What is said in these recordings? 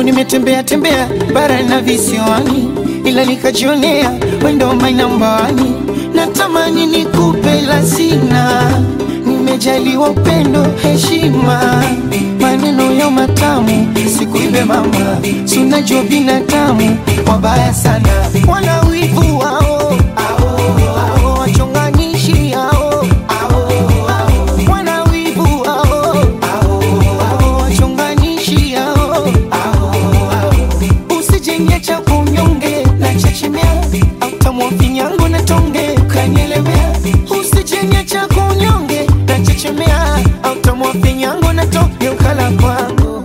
nimetembea tembea bara na visiwani, ila nikajionea wendo mainambani. Natamani nikupe la sina, nimejaliwa upendo, heshima, maneno ya matamu, sikuibe mama, sunajua binadamu wabaya sana, wana wivu wao ao, wachonganishi hao wana wivu hao ao, wachonganishi hao usijenge cha kunyonge na chechemea autamwa vinyango na tonge kanyelemea usijenge cha kunyonge na chechemea autamwa vinyango na tonge ukala kwangu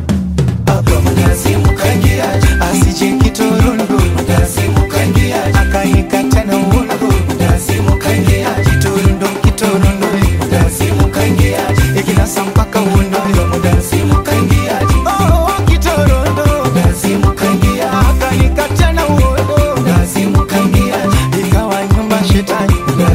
asije kitorondo akanikata na uondo kitorondo kitorondo ikinasa mpaka uondo Oh, kitorondo akanikata na uondo ikawa nyumba shetani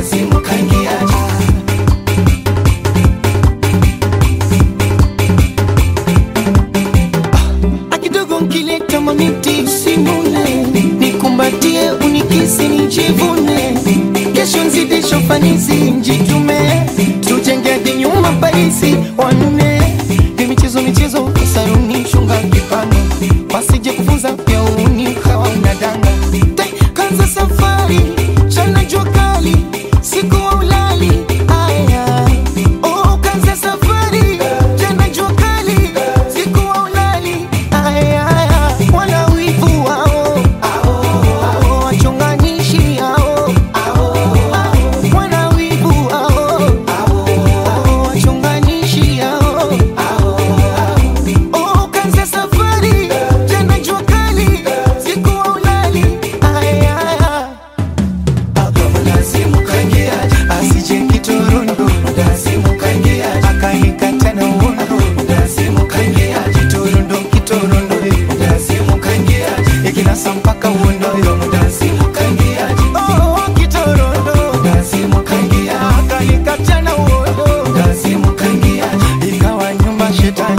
akidogo nkileta mamiti simule nikumbatie unikisi nijivune kesho nzidisho fanisi njitume tujenge hadi nyuma paisi wanne ni michezo michezo saruni shunga kipano wasije kufunza pia uni ukawa unadanga Tai, kanza safari chana jua kali siku wa ulali aya oh, kanza safari jana jua kali siku wa ulali aya wana wivu wao ao, wachonganishi hao wana wivu wao ao, wachonganishi hao Oh, kanza safari jana jua kali siku wa ulali aya asije kitorondo akanikata na uondo kitorondo kitorondo ikinasa mpaka uondo Oh, kitorondo akanikata na uondo ikawa nyumba shetani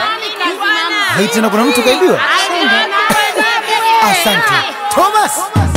Hai tena kuna mtu kaibiwa? Asante Thomas.